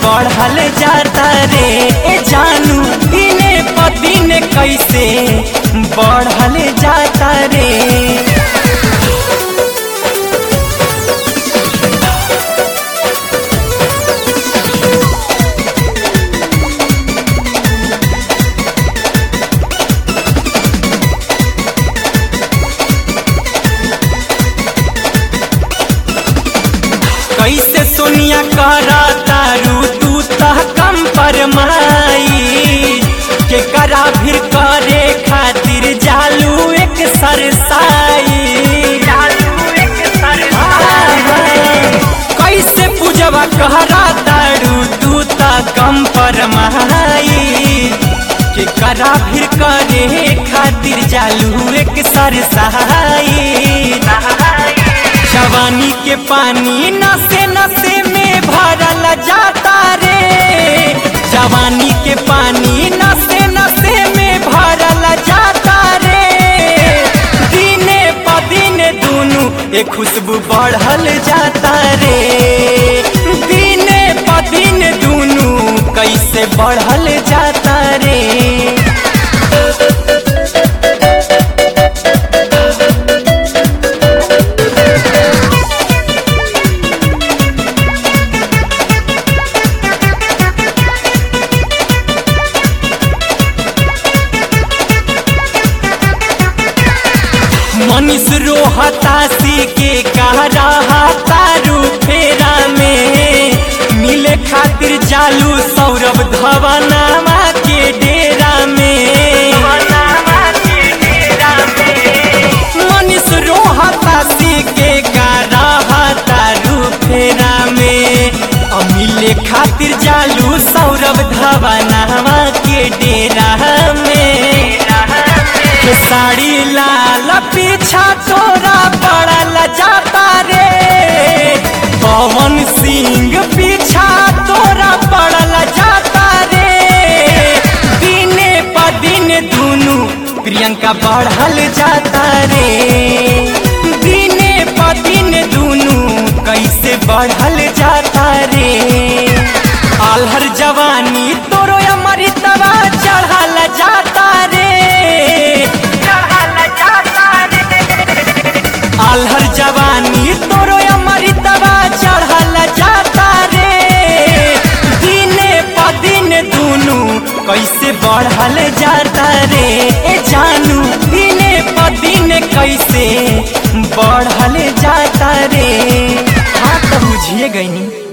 बढ़ल जाता रे ए जानू दिने प दिन कैसे बढ़ल जाता रे कैसे सोनिया करा तारू तू तह कम पर माई के करा फिर करे खातिर जालू एक सरसाई कैसे पूजवा कहरा तारू तू तह कम पर माई के करा फिर करे खातिर जालू एक सरसाई जवानी के पानी नसे नसे में भरल जाता रे जवानी के पानी नसे नसे में भरल जाता रे दिने प दिन दुनू ए खुशबू बढ़ल जाता रे दिने प दिन दुनू कैसे बढ़ल जाता रे मनीष रोहतासी के कह रहा तारू फेरा में मिले खातिर जालू सौरभ धवनामा के डेरा में मनीष रोहतासी के कह रहा तारू फेरा में और मिले खातिर जालू सौरभ धवनामा के डेरा में के साड़ी लाल पीछा तोरा पड़ल जाता रे पवन सिंह पीछा तोरा पड़ल जाता रे दिने प दिन दुनू प्रियंका बढ़ल जाता रे दिने प दिन दुनू कैसे बढ़ल जाता रे आल्हर जवानी तोरो अमृतवा चढ़ल जाता रे आल्हर जवानी तोरो अमृतवा चढ़ल जाता रे दिने प दिन दुनू कैसे बढ़ल जाता रे ए जानू दिने प दिन कैसे बढ़ल जाता रे हाँ तो बुझिए गईनी